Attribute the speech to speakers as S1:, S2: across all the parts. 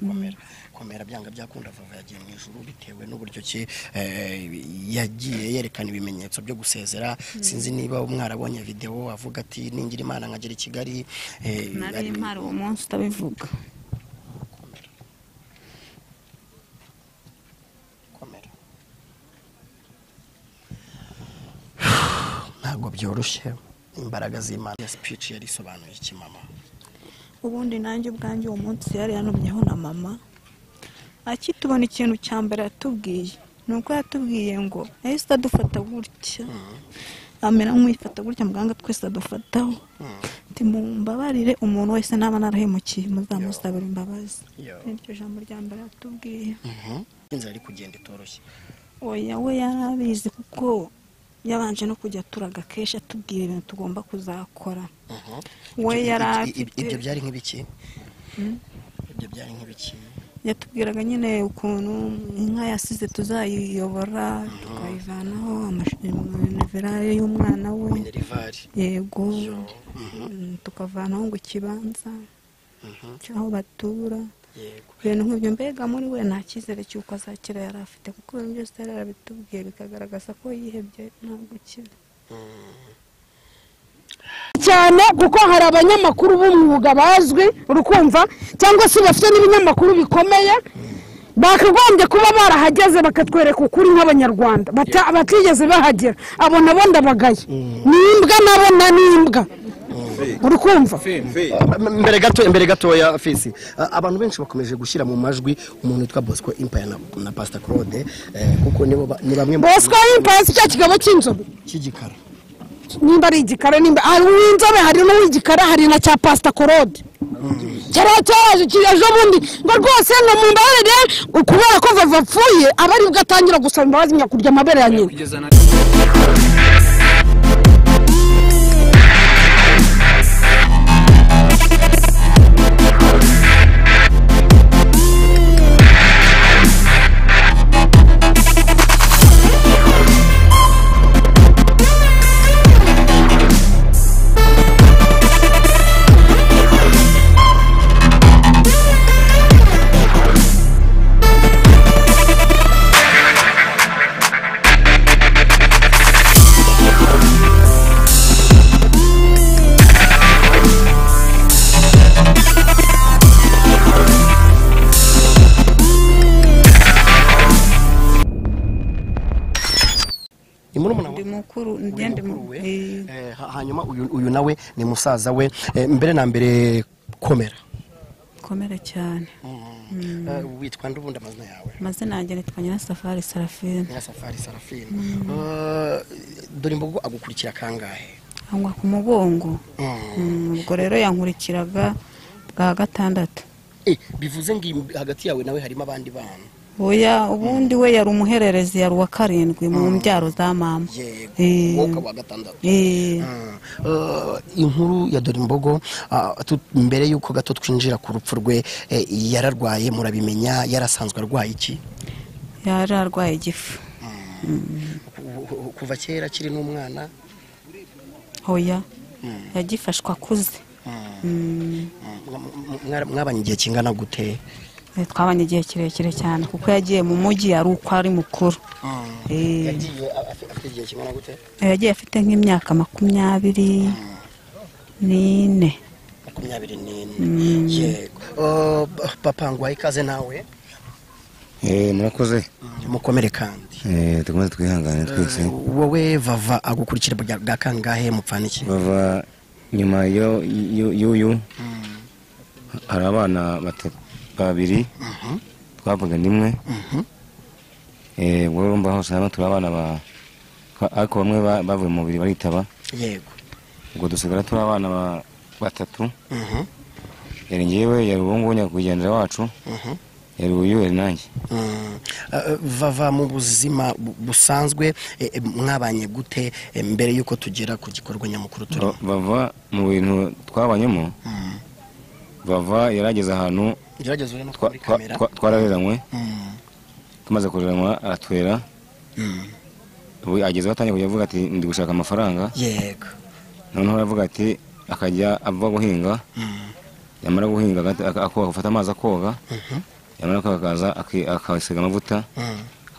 S1: komera komera byanga byakunda vuba yagiye mu ijuru bitewe n'uburyo ki eh, yagiye yerekana ibimenyetso byo gusezera sinzi niba mwarabonye video avuga ati ningira imana nkagera i kigali eh,
S2: nari
S1: ari-
S2: impari uwo munsi utabivuga
S1: komera komera ntabwo byoroshye imbaraga z'imana ya speech yari isobanuye iki mama
S2: ubundi nanjye ubwanjye uwo munsi yari yanumyeho na mama akitubona ikintu cya mbere yatubwiye ni uko yatubwiye ngo yahise adufata gutya amera nk'uyifata gutya muganga twese adufataho ati mumbabarire umuntu wese naba narahemukiye muzamusabira imbabazi
S1: Yo.
S2: niryo jambo rya mbere yatubwiye
S1: Mhm. inzira ari kugenda itoroshye
S2: oya we yari abizi kuko yabanje no kujya aturaga kenshi atubwira ibintu tugomba kuzakora
S1: Mhm.
S2: we
S1: Ibyo-
S2: yari
S1: ibyo- ibyo- ibyo
S2: afite
S1: byari nk'ibiki ibyo byari nk'ibiki
S2: yatubwiraga nyine ukuntu inka yasize tuzayiyobora tukayivanaho amashanyarazi y'umwana we
S1: minerivare
S2: yego
S1: Yo. Mhm.
S2: Mm, tukavanaho ngo ikibanza
S1: Mhm.
S2: cy'aho batura
S1: yego
S2: ibintu nk'ibyo mbega muri we nta cyizere cy'uko azakira yari afite kuko ibintu byose yari yarabitubwiye bikagaragaza ko yihebye nta gukira
S3: cyane kuko hari abanyamakuru b'umwuga bazwi urukumva cyangwa se bafite n'ibinyamakuru bikomeye bakagombye kuba barahageze bakatwereka ukuri nk'abanyarwanda bata- batigeze bahagera abo nabo ndabagaye ni imbwa nabo na ni imbwa urukumva
S1: mbere gato mbere gatoya fisi a- abantu benshi bakomeje gushyira mu majwi umuntu witwa bosco impaya na, na pastor claude eh, kuko nibo ba- ni bamwe mu-
S3: bosco y'impasi cya kigabo cy'inzobe
S1: cy'igikara
S3: nimba ari igikara nimba hari uw'inzobe hari n'uw'igikara hari na cya pasita korode kiriya cyaraje ki- ejo bundi ngo rwose ngo mumbabarire kubera ko vava apfuye aba aribwo atangira gusaba imbabazi nyakurya amabere ya nyina
S4: kugeza na
S1: ni murumuna wa-
S2: ndi mukuru
S1: uyu
S2: ngende mu
S1: mukuru we, eh, ha- hanyuma uyu uyu nawe ni musaza we Eh, mbere na mbere komera
S2: komera cyane
S1: Eh, witwa ndubundi amazina yawe
S2: amazina yanjye nitwa nyirasafari sarafine
S1: nyirasafari sarafine Eh, dore imbogo agukurikira kangahe
S2: angwa ku mugongo
S1: Mm.
S2: Mm, ubwo rero yankurikiraga bwa gatandatu
S1: Eh, bivuze ngo im- hagati yawe nawe harimo abandi bana
S2: oya ubundi we yari umuhererezi yari uwa karindwi mu mbyaro za mama
S1: yego
S2: Eh.
S1: wowe ukaba uwa gatandatu
S2: Eh,
S1: Eh, inkuru ya Dorimbogo ah, tu- mbere y'uko gato twinjira ku rupfu rwe eh, yararwaye murabimenya yarasanzwe arwaye iki
S2: yari arwaye igifu
S1: Ku- ku- kuva kera akiri n'umwana
S2: oya yagifashwe akuze Mm,
S1: Mm, m- m- mwabanye igihe kingana gute
S2: eh, twabanye igihe kirekire cyane kuko yagiye mu mujyi yari uko ari mukuru Eh,
S1: yagiye a- afi- afite igihe kingana gute
S2: yagiye afite nk'imyaka makumyabiri n'ine
S1: makumyabiri n'ine yego Eh, pa- papa ngwaye ikaze nawe
S5: Eh, murakoze
S1: mukomere kandi
S5: Eh, dukomeze twihangane twese
S1: wowe bava agukurikira bwa bwa kangahe mupfana iki
S5: bava nyuma yo- yo- y'uyu hari abana bata- babiri twavuga nimwe Eh, ubwo urumva hose hamwe turi abana ba twa- ariko bamwe ba- bavuye mu mubiri baritaba
S1: yego
S5: ubwo dusigara turi abana ba- batatu
S1: Mhm,
S5: yari ngewe yari ubungubu nyakwigendera wacu
S1: mhm.
S5: yari uyu yari nanjye
S1: Mm. Eh, bava mu buzima bu- busanzwe eh, eh, mwabanye gute eh, mbere y'uko tugera ku gikorwa nyamukuru turimo
S5: Ba- bava mu bintu twabanyemo
S1: Mm.
S5: bava yarageze ahantu
S1: gerageza ure no
S5: twa-
S1: muri
S5: twa-
S1: kamera
S5: twa- twarareranywe
S1: Mm,
S5: tumaze kureranwa aratwera
S1: mm.
S5: ubu agezeho atangiye kujya avuga ati ndi gushaka amafaranga
S1: yego
S5: noneho aravuga ati akajya ava guhinga
S1: Mm,
S5: yamara guhinga agahita- ak- ako- agafata amazi akoga yamara koga akaza aki- akasiga amavuta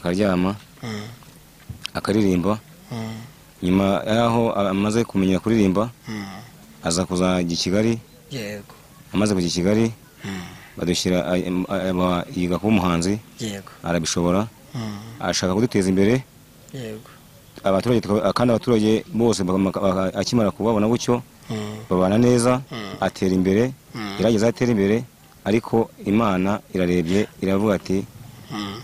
S5: akaryama akaririmba nyuma y'aho amaze kumenya kuririmba aza kuzajya i kigali
S1: yego
S5: amaze kujya i kigali
S1: Mm.
S5: badushyira ay- em- aba- yiga kuba umuhanzi
S1: yego
S5: arabishobora
S1: Mm.
S5: ashaka kuduteza imbere
S1: yego
S5: abaturage tuka- kandi abaturage bose baka- baka- akimara kubabona gutyo
S1: Mm.
S5: babana neza
S1: Mm.
S5: atera imbere
S1: Mm.
S5: gerageza atera imbere ariko imana irarebye iravuga ati
S1: Mm.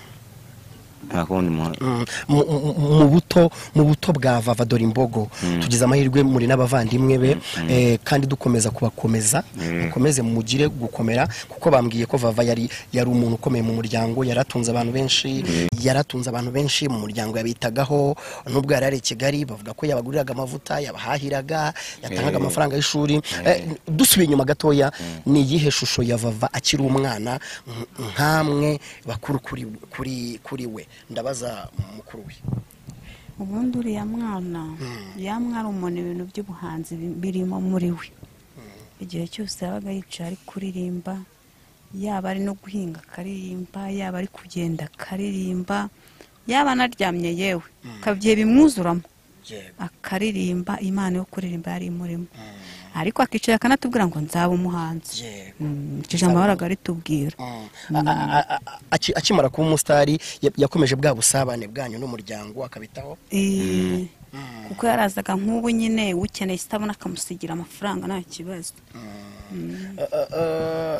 S5: nta kundi muhanzi
S1: Mm, mu- mu mu buto mu buto bwa vava dore imbogo tugize amahirwe muri n'abavandimwe be eh, kandi dukomeza kubakomeza mukomeze mugire gukomera kuko bambwiye ko vava yari yari umuntu ukomeye mu muryango yaratunze abantu benshi yaratunze abantu benshi mu muryango yabitagaho nubwo yari ari i Kigali bavuga ko yabaguriraga amavuta yabahahiraga yatangaga
S5: Eh.
S1: amafaranga y'ishuri Eh, dusubiye inyuma gatoya ni iyihe shusho ya vava akiri umwana nk- nkamwe bakuru kuri kuri kuri we ndabaza mukuru we
S2: ubundi uriya mwana yamwara umuntu ibintu by'ubuhanzi bi- birimo muri we igihe cyose yabaga yicaye ari kuririmba yaba ari no guhinga akaririmba yaba ari kugenda akaririmba yaba anaryamye yewe akabyeye bimwuzuramo akaririmba imana yo kuririmba yari imurimo ariko akicara akanatubwira ngo nzaba umuhanzi
S1: Yego.
S2: Mm, icyo jambo yahoraga ritubwira
S1: Mm. A- a- a- a- aki- akimara kuba umusitari ya- yakomeje bwa busabane bwanyu n'umuryango akabitaho
S2: Eh, kuko yarazaga nk'ubu nyine ukeneye ikitabona akamusigira amafaranga nta kibazo
S1: Eh, eh, eh,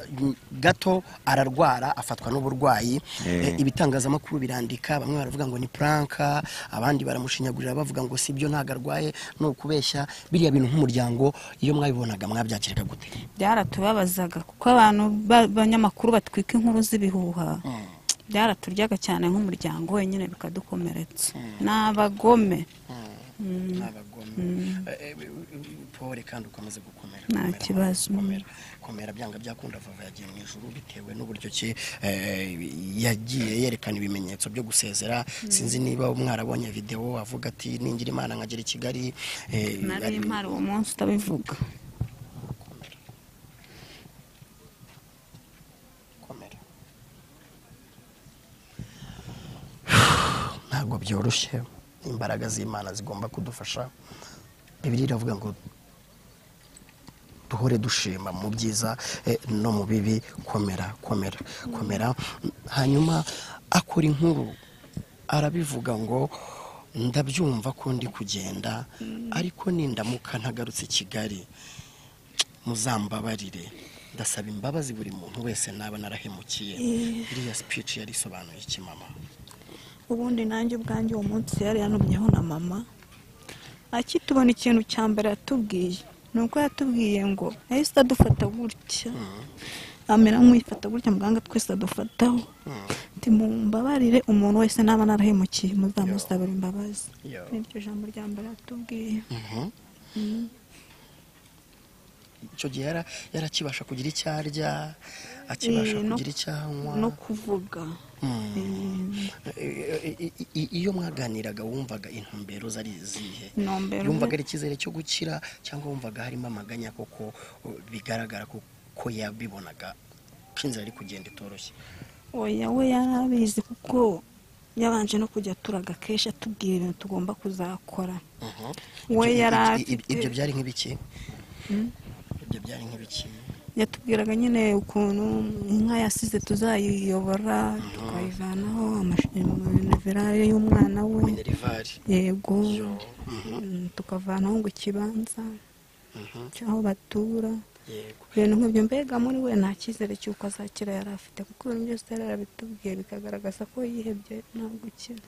S1: gato ararwara afatwa n'uburwayi
S5: Eh.
S1: Eh, ibitangazamakuru birandika bamwe baravuga ngo ni puranka abandi baramushinyagurira bavuga ngo si byo ntabwo arwaye ni ukubeshya biriya bintu nk'umuryango iyo mwabibonaga mwabyakiraga gute
S2: byaratubabazaga kuko abantu ba- b'abanyamakuru batwika inkuru z'ibihuha byaraturyaga cyane nk'umuryango wenyine bikadukomeretsa ni abagome
S1: abagome pore kandi ukomeze gukomera
S2: Nta
S1: gukomera,
S2: kibazo.
S1: gukomera gukomera byanga byakunda vava yagiye mu ijuru bitewe n'uburyo ki eh, yagiye yerekana ibimenyetso byo gusezera sinzi niba mwarabonye videwo avuga ati ningira imana nkagera i kigali eh,
S2: nari
S1: ari-
S2: impari uwo munsi utabivuga
S1: komera ntabwo byoroshye imbaraga z'imana zigomba kudufasha bibiri iravuga ngo duhore dushima mu byiza eh, no mu bibi komera komera komera hanyuma akora inkuru arabivuga ngo ndabyumva ko ndi kugenda ariko nindamuka ntagarutse i kigali muzambabarire ndasaba imbabazi buri muntu wese naba narahemukiye iriya speech yari isobanuye iki mama
S2: ubundi nanjye ubwanjye uwo munsi yari yanumyeho na mama akitubona ikintu cya mbere yatubwiye ni uko yatubwiye ngo yahise adufata gutya amera nk'uyifata gutya muganga twese adufataho ati mumbabarire umuntu wese naba narahemukiye muzamusabira imbabazi
S1: Yo.
S2: niryo jambo rya mbere yatubwiye
S1: icyo gihe yara- yarakibasha kugira icyo arya akibasha
S2: Eh, no-
S1: kugira icyo anywa
S2: no kuvuga Eh,
S1: I- i- i- i- iyo mwaganiraga wumvaga intumbero zari izihe
S2: intumbero
S1: yumvaga ari icyizere cyo gukira cyangwa wumvaga harimo amaganya koko uh, bigaragara ko ko yabibonaga ko inzira iri kugenda itoroshye
S2: oya we yarabizi kuko yabanje no kujya turaga kenshi atubwira ibintu tugomba kuzakora we
S1: Ibyo-
S2: yari
S1: ibyo- ibyo- ibyo
S2: afite
S1: byari nk'ibiki ibyo byari nk'ibiki
S2: yatubwiraga nyine ukuntu inka yasize tuzayiyobora tukayivanaho amaverare y'umwana we
S1: minerivare
S2: yego
S1: Yo.
S2: Mm, tukavanaho ngo ikibanza
S1: Mhm.
S2: cy'aho batura
S1: yego
S2: ibintu nk'ibyo mbega muri we nta cyizere cy'uko azakira yari afite kuko ibintu byose yari yarabitubwiye bikagaragaza ko yihebye nta gukira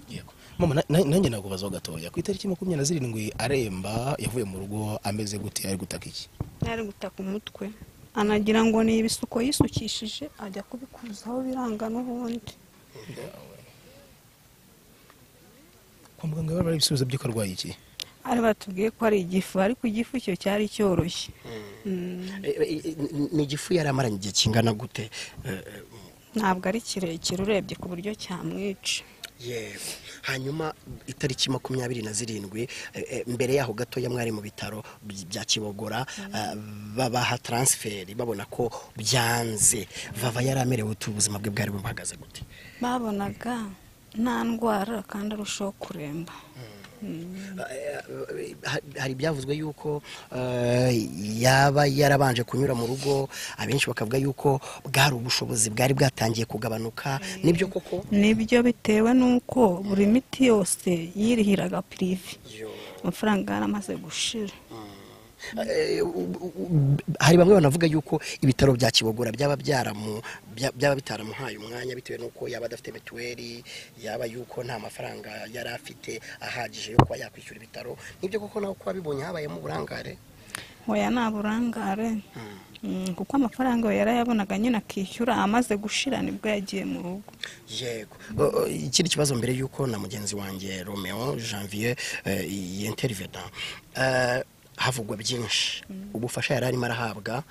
S4: Yego. mama na- na- nanjye nakubazaho gatoya ku itariki makumyabiri na zirindwi aremba yavuye mu rugo ameze gute ari gutaka iki
S2: yari gutaka umutwe anagira ngo ni ibisuko yisukishije ajya kubikuzaho biranga n'ubundi
S4: kwa muganga bari ibisubizo by'uko arwaye iki
S2: ari batubwiye ko ari igifu ariko igifu cyo cyari cyoroshye Mm,
S1: ni igifu yari amaranye igihe kingana gute Eh, eh,
S2: ntabwo ari kirekire urebye ku buryo cyamwica
S1: yego hanyuma itariki makumyabiri na zirindwi eh, eh, mbere yaho gatoya mwari mu bitaro by- bya kibogora ah, babaha taransiferi babona ko byanze vava yari amerewe utu ubuzima bwe bwari buhagaze gute
S2: babonaga nta ndwara kandi arushaho kuremba
S1: Ha- hari ibyavuzwe yuko eh, yaba yarabanje kunyura mu rugo abenshi bakavuga yuko bwari ubushobozi bwari bwatangiye kugabanuka nibyo koko
S2: nibyo bitewe n'uko buri miti yose yirihiraga pirive amafaranga yaramaze gushira
S1: Eh, u- u- hari bamwe banavuga yuko ibitaro bya kibogora byaba byaramu bya- byaba bitaramuhaye umwanya bitewe n'uko yaba adafite mituweli yaba yuko nta mafaranga yari afite ahagije yo kuba yakwishyura ibitaro nibyo koko nawe ko wabibonye habayemo uburangare
S2: hoya nta burangare Mm, kuko amafaranga we yarayabonaga nyine akishyura amaze gushira nibwo yagiye mu rugo
S1: yego O- o, ikindi kibazo mbere y'uko na mugenzi wanjye romeo janvier yinteriveda havugwa byinshi ubufasha yari arimo arahabwa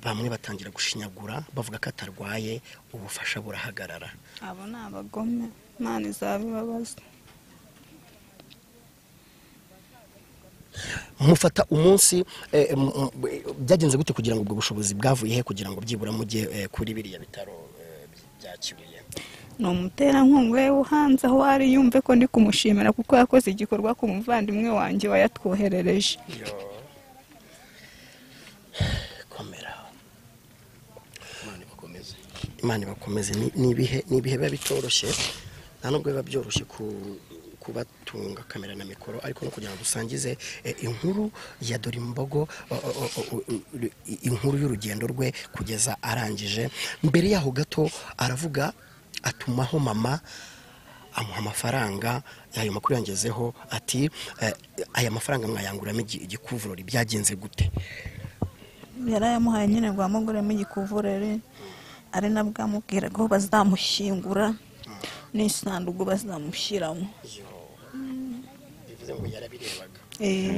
S1: bamwe batangira gushinyagura bavuga ko atarwaye ubufasha burahagarara
S2: abo ni abagome imana izabibabaza
S1: mufata umunsi eh, m- m- byagenze gute kugira ngo ubwo bushobozi bwavuye he kugira ngo byibura mujye eh, kuri biriya bitaro eh, bya kibuye
S2: ni umuterankunga we uhanze aho ari yumve ko ndi kumushimira kuko yakoze igikorwa ku muvandimwe wanjye wayatwoherereje
S1: Yo. komera
S4: imana ibakomeze
S1: imana ibakomeze Ni- ni ibihe- ni ibihe biba bitoroshye nta nubwo biba byoroshye ku- kubatunga kamera na mikoro ariko no kugira ngo dusangize eh, inkuru ya dore imbogo o- o- o- o- i- inkuru y'urugendo rwe kugeza arangije mbere yaho gato aravuga atumaho mama amuha amafaranga ayo makuru yangezeho ati eh, aya mafaranga mwayanguramo igi- igikuvurori byagenze gute
S2: yarayamuhaye nyine ngo amuguremo igikuvurere ari nabwo amubwiraga aho bazamushyingura n'isanduku bazamushyiramo
S1: bivuze ngo yarabirebaga
S2: Eh,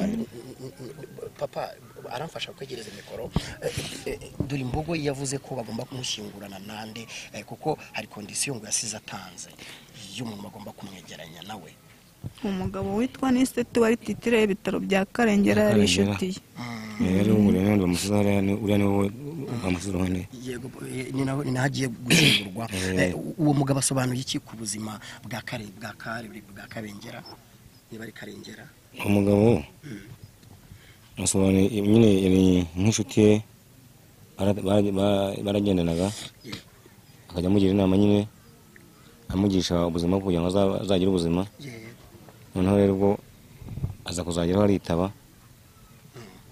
S1: papa aramfasha kwegereza mikoro Eh, eh, dore imbogo yavuze ko bagomba kumushyingurana nande eh, kuko hari kondisiyo ngo yasize atanze y'umuntu bagomba kumwegeranya nawe
S2: umugabo witwa niseti wari titire y'ibitaro bya karengera yari
S5: Karengera.
S2: inshuti ye
S5: rero ubu rero ndi umusozi hariya ni- uriya ni wowe umusozi uhane
S1: yego eh, ni naho ni naho agiye gushyingurwa Eh, uwo mugabo asobanuye iki ku buzima bwa kare bwa kare bwa karengera niba ari karengera
S5: umugabo asobanuye nyine yari nk'inshuti ye bara- bara- bara- baragendanaga akajya amugira inama nyine amugisha ubuzima kugira ngo azaba- azagire ubuzima
S1: yego
S5: noneho rero ubwo aza kuzageraho aritaba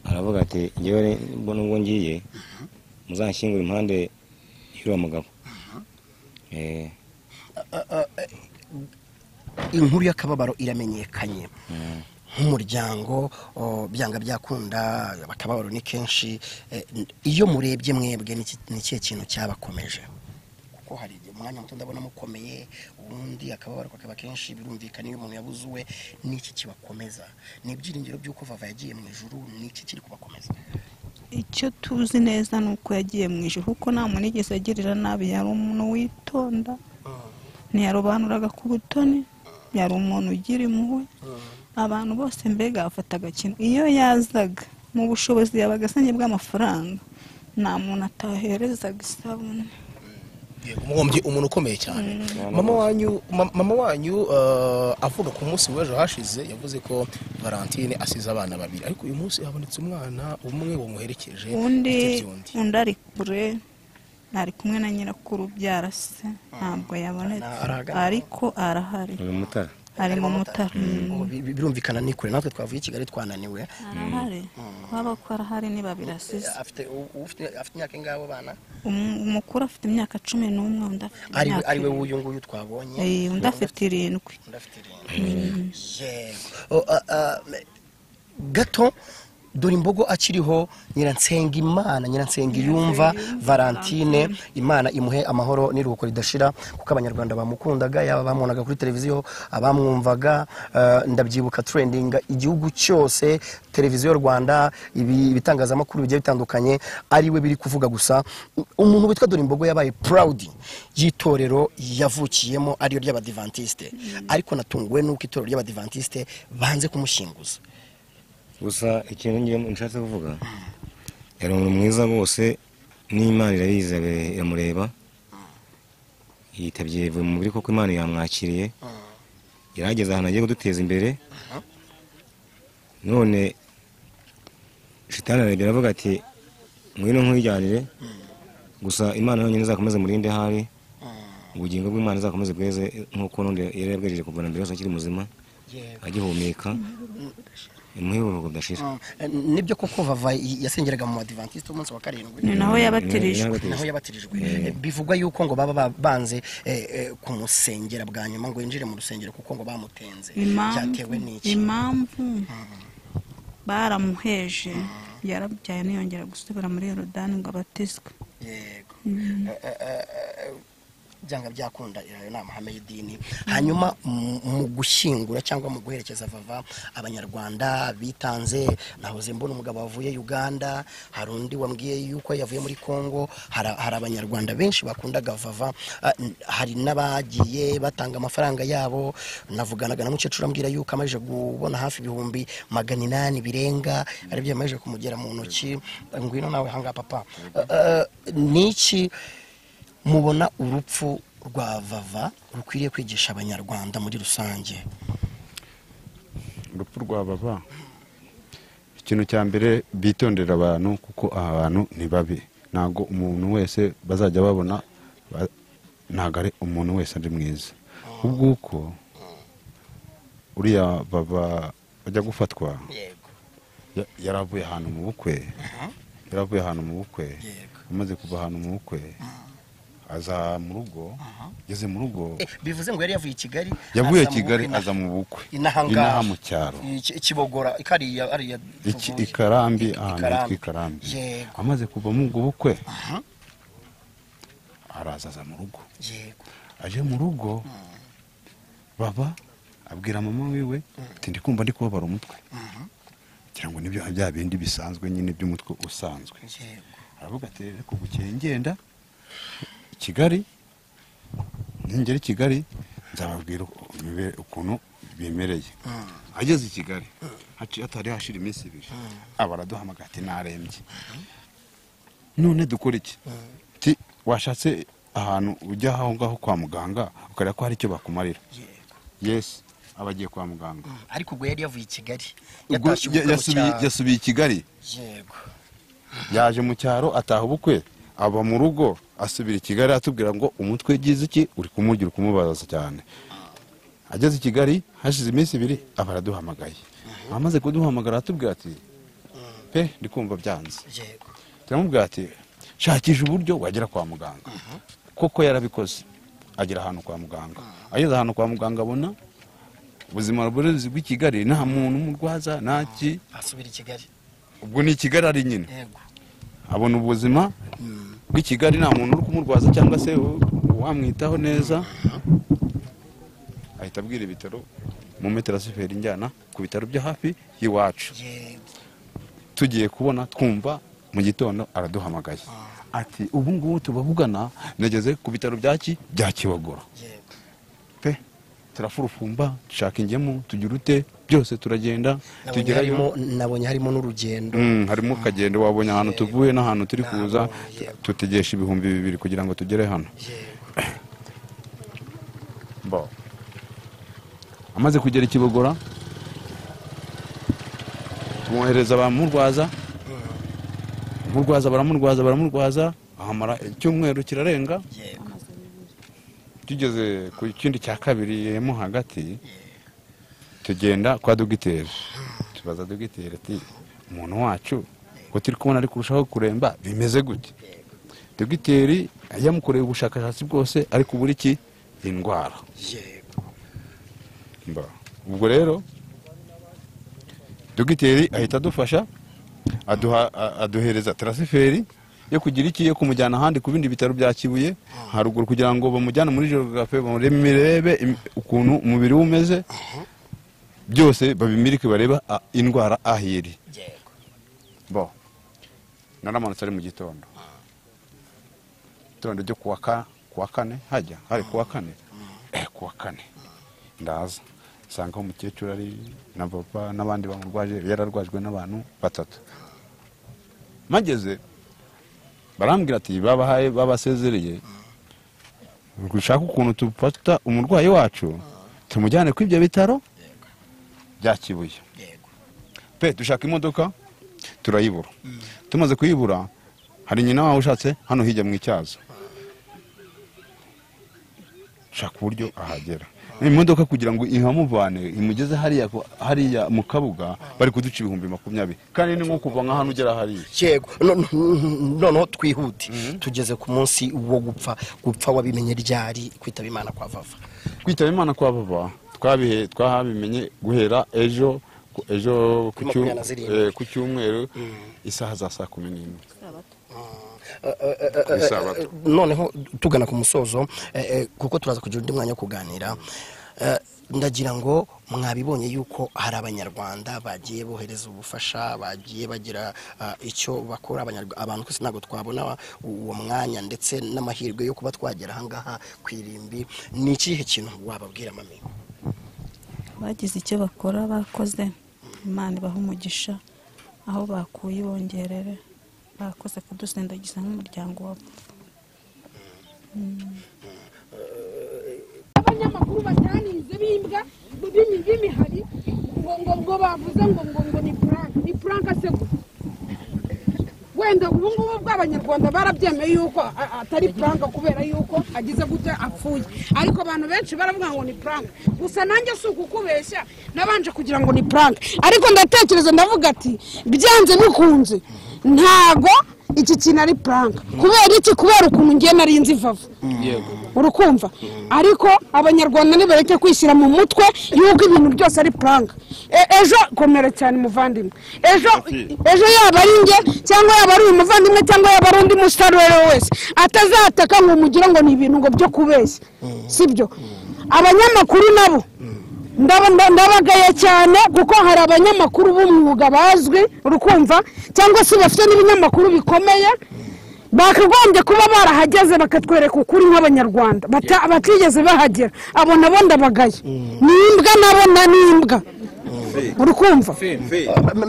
S5: aravuga ati njyewe re- mbona ubwo ngiye muzanshyingure impande y'uriya mugabo Eh,
S1: inkuru y'akababaro iramenyekanye nk'umuryango o, byanga byakunda akababaro ni kenshi eh, n- iyo murebye mwebwe ni iki- ni ikihe kintu cyabakomeje kuko hari igihe umwanya muto ndabona mukomeye ubundi akababaro kakaba kenshi birumvikana iyo umuntu yabuze uwe ni iki kibakomeza ni ibyiringiro by'uko vava yagiye mu ijuru ni iki kiri kubakomeza
S2: icyo tuzi neza ni uko yagiye mu ijoro kuko nta muntu yigeze agirira nabi yari umuntu witonda ntiyarobanuraga ku butoni yari umuntu ugira impuhwe abantu bose mbega bafataga kintu iyo yazaga mu bushobozi yabaga asanye bw'amafaranga nta muntu ataherezaga isabune
S4: umubumbyi umuntu ukomeye cyane mama wanyu ma- mama wanyu eh, avuga ku munsi w'ejo hashize yavuze ko valentine asize abana babiri ariko uyu munsi habonetse umwana umwe wamuherekeje
S2: undi
S4: afite byundi.
S2: undi ari kure ari kumwe na nyirakuru byarase ntabwo yabonetse
S1: Arahagarara.
S2: ariko arahari
S5: uri mutara
S2: ari mu mutara Mm.
S1: Oh, bi- bi- birumvikana ni kure natwe twavuye i kigali twananiwe
S2: arahari waba ko arahari niba birasize
S1: afite u- ufite- afite imyaka ingabo bana
S2: Umu- umukuru afite imyaka cumi n'umwe undi afite
S1: ari
S2: imyaka
S1: ari we
S2: irindwi.
S1: w'uyu nguyu twabonye
S2: Eh, undi afite irindwi
S1: ndafite irindwi yego O, a- a, me- gato dore imbogo akiriho nyiransenga imana nyiransenga yumva valentine imana imuhe amahoro n'iruhuko ridashira kuko abanyarwanda bamukundaga yaba bamubonaga kuri televiziyo abamwumvaga eh, ndabyibuka trending igihugu cyose televiziyo rwanda ibi- ibitangazamakuru bigiye bitandukanye ari we biri kuvuga gusa umuntu witwa dore imbogo yabaye proud y'itorero yavukiyemo ariyo ry'abadivantisite ariko natunguwe n'uko itorero ry'abadivantisite banze kumushyinguza
S5: gusa ikintu ngiye nshatse kuvuga yari umuntu mwiza rwose n'imana irabizi irabe- iramureba yitabye mu mubiri kuko imana yamwakiriye yarageze ahantu agiye kuduteza imbere none shitani arabye aravuga ati ngwino nkwijyanire gusa imana yonyine izakomeze murinde hari ubugingo bw'imana izakomeze bweze nk'uko n'undi yari yabwejeje kuvana mbere yose akiri muzima agihumeka imuhe uburuhuko budashira
S1: nibyo koko vava yasengeraga mu badivantiste umunsi wa karindwi
S2: ni naho yabatirijwe
S1: naho yabatirijwe bivugwa yuko ngo baba ba- banze eh, eh, kumusengera bwa nyuma ngo yinjire mu rusengero kuko ngo bamutenze byatewe
S2: impamvu
S1: n'iki
S2: impamvu baramuheje yarabyaye ntiyongera gusubira muri yorodani ngo abatizwe
S1: yego Eh, eh, eh, eh, byanga byakunda ayo ni amahame y'idini hanyuma mu- mu gushyingura cyangwa mu guherekeza vava abanyarwanda bitanze nahoze mbona umugabo wavuye uganda hari undi wambwiye yuko yavuye muri congo hari hari abanyarwanda benshi bakundaga vava Ah, n- hari n'abagiye batanga amafaranga yabo navuganaga na mukecuru ambwira yuko amaze kubona hafi ibihumbi magana inani birenga aribyo yamaze kumugera mu ntoki ngwino nawe hanga papa Ah, ah, ni iki mubona urupfu rwa vava rukwiriye kwigisha abanyarwanda muri rusange
S6: urupfu rwa baba ikintu cya mbere bitondera abantu kuko aha hantu ni babi ntabwo umuntu wese bazajya babona ba- ntabwo ari umuntu wese ari mwiza ubwo uko uriya baba bajya gufatwa
S1: yego
S6: ya- yaravuye ahantu mu bukwe yaravuye ahantu mu bukwe
S1: Yego.
S6: amaze kuva ahantu mu bukwe aza mu rugo ageze mu rugo
S1: bivuze ngo yari yavuye i kigali
S6: yavuye
S1: aza mu
S6: kigali
S1: bukwe
S6: aza mu bukwe
S1: inahangaha
S6: mu cyaro
S1: Iki- ikibogora ikariya ariya
S6: iki
S1: tuvuye.
S6: ikarambi
S1: I-
S6: ahantu hitwa ikarambi
S1: yego
S6: amaze kuva mu ubwo bukwe
S1: Aha.
S6: araza aza mu rugo
S1: yego
S6: aje mu rugo baba abwira mama wiwe ati ndi kumva ndi kubabara umutwe ngira ngo nibyo bya bindi bisanzwe nyine by'umutwe usanzwe
S1: yego
S6: aravuga ati reka bukeye ngenda i kigali ningera i kigali nzababwira uko- imibe- ukuntu bimereye ageze i kigali haciye hatari hashira iminsi ibiri aba araduhamagara ati narembye none dukora iki Ati, washatse ahantu ujya aho ngaho kwa muganga ukareba ko hari icyo bakumarira
S1: yego
S6: yesi aba agiye kwa muganga
S1: ariko ubwo yari yavuye i kigali
S6: Ubwo
S1: yatashye
S6: ya-
S1: ubukwe mu
S6: yasubiye-
S1: cyaro.
S6: yasubiye i kigali
S1: yego
S6: yaje mu cyaro ataha ubukwe aba mu rugo asubira i kigali atubwira ngo umutwe ugize iki uri kumurya uri kumubaza cyane ageze i kigali hashize iminsi ibiri aba araduhamagaye amaze kuduhamagara aratubwira ati pe ndi kumva byanze
S1: yego
S6: turamubwira ati shakisha uburyo wagera kwa muganga koko yarabikoze agera ahantu kwa muganga ageze ahantu kwa muganga abona ubuzima burezi bw'i kigali nta muntu umurwaza ntaki
S1: asubira i kigali
S6: ubwo ni i kigali ari nyine
S1: yego
S6: abona ubuzima bw'i Kigali nta muntu uri kumurwaza cyangwa se u- uwamwitaho neza ahita abwira ibitaro mu metero asiferi njyana ku bitaro byo hafi y'iwacu
S1: yego
S6: tugiye kubona twumva mu gitondo araduhamagaye ati ubu ngubu tubavugana nageze ku bitaro byaki bya kibogora
S1: yego
S6: pe turafurufumba dushaka ingemu tugira ute byose turagenda
S1: nabonye
S6: tugerayo
S1: harimo nabonye harimo n'urugendo
S6: Mm, harimo akagendo wabonye ahantu tuvuye n'ahantu turi kuza tutegesha ibihumbi bibiri kugira ngo tugere hano
S1: yego
S6: Bo. amaze kugera i kibogora tumwohereza bamurwaza murwaza baramurwaza baramurwaza ahamara icyumweru kirarenga
S1: yego
S6: tugeze ku kindi cya kabiri mo hagati tugenda kwa dogiteri tubaza dogiteri ati umuntu wacu ko turi kubona ari kurushaho kuremba bimeze gute dogiteri yamukoreye ubushakashatsi bwose ariko ubura iki indwara
S1: yego
S6: Mba. ubwo rero dogiteri ahita adufasha aduha a- aduhereza tarasiferi yo kugira iki yo kumujyana ahandi ku bindi bitaro bya kibuye haruguru kugira ngo bamujyane muri geographe barebe im- ukuntu umubiri we umeze byose babimirike bareba a- indwara aho iri
S1: yego
S6: bo naramanutse ari mu gitondo gitondo ryo kuwa ka- kuwa kane hajya hari kuwa kane eh kuwa kane ndaza nsanga umukecuru ari na papa n'abandi bamurwaje yararwajwe n'abantu batatu mageze barambwira ati babahaye babasezereye gushaka ukuntu tufata umurwayi wacu tumujyane ku ibyo bitaro bya kibuye
S1: yego
S6: pe dushaka imodoka turayibura tumaze kuyibura hari nyina wawe ushatse hano hirya mu icyazo shaka uburyo ahagera imodoka kugira ngo ihamuvane imugeze hariya ku- hariya mu kabuga bari kuduca ibihumbi makumyabiri kandi ni nko kuva nka hano ugera hariya
S1: yego No- no- noneho twihute tugeze ku munsi wo gupfa gupfa wabimenye ryari kwitaba imana kwa vava
S6: kwitaba imana kwa baba twabihe twabimenye guhera ejo ku- ejo ku
S1: Kuri
S6: cyu-
S1: makumyabiri na zirindwi.
S6: eh, ku cyumweru isaha za saa kumi n'imwe
S1: Eh, eh,
S6: Isabato.
S1: noneho tugana ku musozo eh, eh, kuko turaza kugira undi mwanya wo kuganira Eh, ndagira ngo mwabibonye yuko hari abanyarwanda bagiye bohereza ubufasha bagiye bagira ah, icyo bakora Abanyarwa- abantu twese ntabwo twabona u- uwo mwanya ndetse n'amahirwe yo kuba twagera ahangaha ku irimbi ni ikihe kintu wababwira mami
S2: bagize icyo bakora bakoze imana ibaha umugisha aho bakuye ibongerere bakoze kudusindagiza nk'umuryango wa
S3: abanyamakuru batanize b'imbwa b'imihari ngo ngo ngo bavuze ngo ngo ngo ni puranka ni puranka se gusa wenda ubu ngubu bw'abanyarwanda barabyemeye yuko a- atari puranka kubera yuko agize gutya apfuye ariko abantu benshi baravuga ngo ni puranka gusa nanjye si ukukubeshya nabanje kugira ngo ni puranka ariko ndatekereza ndavuga ati byanze bikunze ntago iki kintu ari puranka kubera iki kubera ukuntu ngiye nari nzi vava
S4: yego
S3: urukumva ariko abanyarwanda nibareke kwishyira mu mutwe y'uko ibintu byose ari puranka E- ejo komera cyane umuvandimwe ejo ejo yaba ari njye cyangwa yaba ari uyu muvandimwe cyangwa yaba ari undi musitari uwo ari we wese atazataka ngo umugire ngo ni ibintu ngo byo kubeshya sibyo abanyamakuru nabo ndaba- nda- ndabagaya cyane kuko hari abanyamakuru b'umwuga bazwi urukumva cyangwa se bafite n'ibinyamakuru bikomeye bakagombye kuba barahageze bakatwereka ukuri nk'abanyarwanda bata- batigeze bahagera abo nabo ndabagaye ni imbwa nabo na ni imbwa urukumva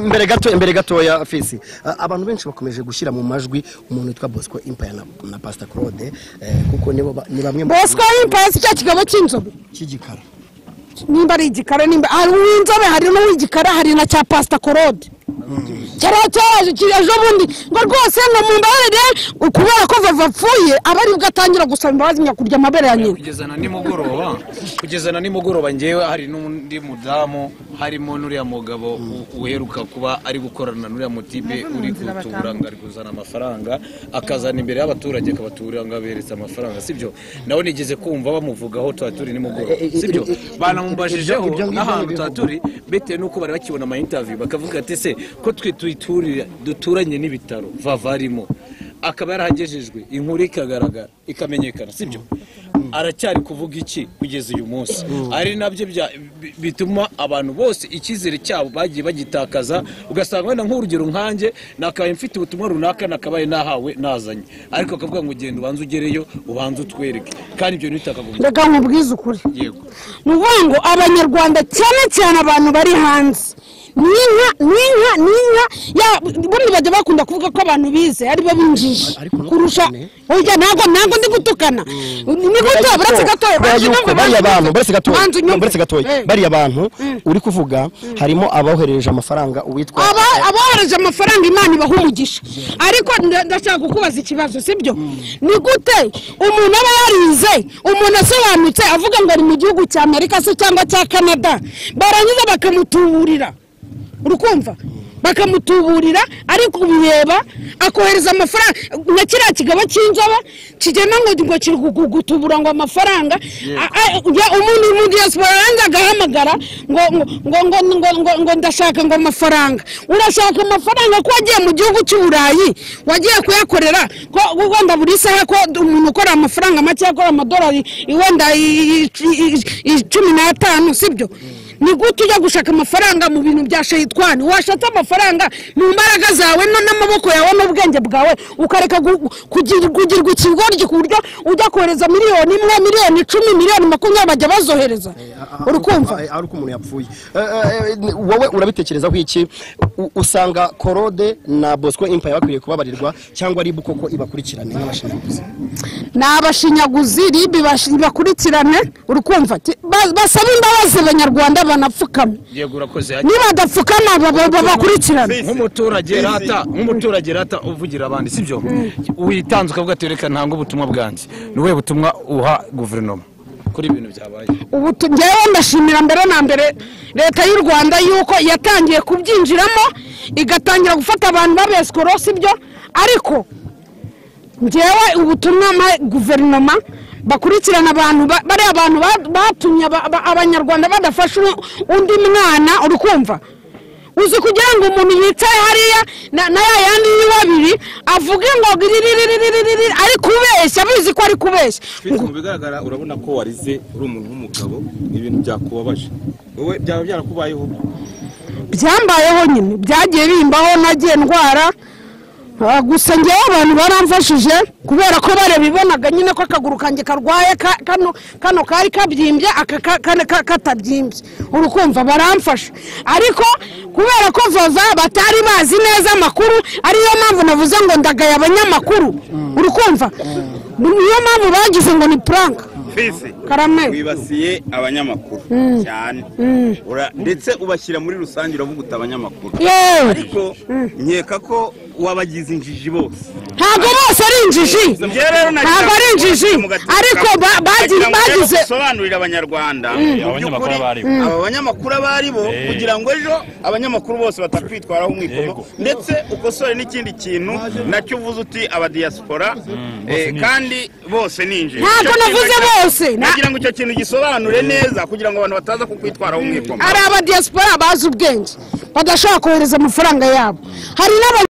S1: mbere gato mbere gatoya fisi a- abantu benshi bakomeje gushyira mu majwi umuntu witwa bosco impaya na, na pastor claude eh, kuko nibo ba- ni bamwe mu-
S3: bosco y'impasi cya kigabo cy'inzobe
S1: cy'igikara
S3: nimba ari igikara nimba hari uw'inzobe hari n'uw'igikara hari na cya pasita korode cyariya cyaje kiri ejo bundi ngo rwose ngo mumbabarire kubera ko vava apfuye aba aribwo atangira gusaba imbabazi nyakurya amabere ya nyina
S7: kugeza na nimugoroba kugeza na nimugoroba ngewe hari n'undi mudamu harimo n'uriya mugabo u- uheruka kuba ari gukorana n'uriya mutipe uri kutura ngo ari kuzana amafaranga akazana imbere y'abaturage akabatura ngo aberetse amafaranga sibyo nawe nigeze kumva bamuvugaho tuba turi nimugoroba
S1: Eh, eh, eh,
S7: sibyo
S1: eh, eh,
S7: banamubashijeho
S1: ibyo ngibyo
S7: n'ahantu
S1: nibivugwa.
S7: tuba turi bitewe n'uko bari bakibona ama interview bakavuga ati se ko twe tuyiturira duturanye n'ibitaro vavarimo akaba yarahagejejwe inkuru ikagaragara ikamenyekana sibyo aracyari kuvuga iki kugeza uyu munsi ari nabyo bya- bi- bituma abantu bose icyizere cyabo bagiye bagitakaza ugasanga wenda nk'urugero nkanjye nakabaye mfite ubutumwa runaka nakabaye nahawe nazanye ariko akavuga ngo genda ubanze ugereyo ubanze utwereke kandi ibyo ntitakagombye
S3: reka nkubwize ukuri
S7: yego
S3: ni ukuvuga ngo abanyarwanda cyane cyane abantu bari hanze ni inka ni inka ni inka ya- ubundi bajya bakunda kuvuga ko abantu bize aribo b'injiji
S1: Ariko no
S3: kurusha
S1: cyane.
S3: oya ntabwo ntabwo ndi gutukana ni guto buretse gatoya banjye
S1: yuko
S3: ntabwo
S1: bariya bantu buretse gatoya
S3: banjye unyumve.
S1: buretse gatoya
S3: Eh.
S1: bariya bantu uri kuvuga harimo aboherereje amafaranga uwitwa
S3: Aba- abohereje amafaranga imana ibaha umugisha ariko nda- ndashaka kukubaza ikibazo sibyo ni gute umuntu aba yarize umuntu asobanutse avuga ngo ari mu gihugu cya amerika se cyangwa cya canada barangiza bakamutuburira urukumva bakamutuburira ariko ubireba akohereza amafaranga nka kiriya kigabo cy'inzoba kigenda ngo ngo kiri gu- gutubura ngo amafaranga A- a- ya- umuntu mu diaspora yanze agahamagara ngo ngo ngo ngo ngo ngo ngo ndashaka ngo amafaranga urashaka amafaranga ko wagiye mu gihugu cy'u Burayi wagiye kuyakorera ko wenda buri saha ko umuntu ukora amafaranga make akora amadolari wenda i- i- i- i- cumi n'atanu sibyo ni gute ujya gushaka amafaranga mu bintu bya shayitwani washatse amafaranga mu mbaraga zawe no n'amaboko yawe n'ubwenge bwawe ukareka gu- kugira- kugirwa ikigoryi ku buryo ujya kohereza miliyoni imwe miliyoni icumi miliyoni makumyabiri bajya bazohereza uri kumva
S1: ari uko umuntu yapfuye Eh, eh, eh, wowe urabitekerezaho iki U- usanga korode na bosco impaya bakwiye kubabarirwa cyangwa ribu koko ibakurikirane nk'abashinzwe ubuzima
S3: ni abashinyaguzi ribi bashi- bakurikirane uri kumva Ti- ba- basaba imbabazi abanyarwanda banapfukama
S7: yego urakoze
S3: nibadapfukama baba- baba- bakurikirane
S7: nk'umuturage rata nk'umuturage rata uvugira abandi sibyo witanze ukavuga ati reka ntanga ubutumwa bwanjye ni ubuhe butumwa uha guverinoma kuri ibintu byabaye
S3: ubu tu- njyewe ndashimira mbere na mbere leta y'u rwanda yuko yatangiye kubyinjiramo igatangira gufata abantu babesikoro sibyo ariko njyewe ubutumwa mpa guverinoma bakurikirana abantu ba- bariya abantu ba- batumye aba- aba- abanyarwanda badafasha u- undi mwana uri kumva uzi kugira ngo umuntu yicaye hariya na na ya yandi y'ibabiri avuge ngo riririririri ari kubeshya abizi ko ari kubeshya
S8: Felix, mu bigaragara urabona ko warize uri umuntu w'umugabo ibintu byakubabaje wowe byaba byarakubayeho
S3: byambayeho nyine byagiye bimbaho nagiye ndwara Ah, gusa ngewe abantu baramfashije kubera ko barabibonaga nyine ko akaguru kanjye karwaye ka- kano kano kari kabyimbye aka ka- kane ka- katabyimbye uri kumva baramfasha ariko kubera ko vava batari bazi neza amakuru ariyo mpamvu navuze ngo ndagaye abanyamakuru uri kumva niyo mpamvu bagize ngo ni puranka
S8: fisi
S3: karame
S8: wibasiye abanyamakuru cyane Ura- ndetse ubashyira muri rusange uravuguta abanyamakuru
S3: yewe
S8: ariko nkeka ko wabagize injiji bose
S3: ntabwo bose ari injiji ntabwo ari injiji ariko ba- bagize bagize
S8: gusobanurira abanyarwanda abanyamakuru abari bo aba banyamakuru abari bo kugira ngo ejo abanyamakuru bose batakwitwaraho umwikono ndetse ukosore n'ikindi kintu nacyo uvuze uti abadiyasipora eh, kandi bose ni injiji
S3: Ntabwo
S8: Icyo kintu
S3: navuze
S8: nacyo-
S3: bose, na-
S8: nagira ngo icyo kintu gisobanure neza kugira ngo abantu bataza kukwitwaraho umwikono
S3: ari abadiyasipora bazi ubwenge badashobora kohereza amafaranga yabo hari n'aba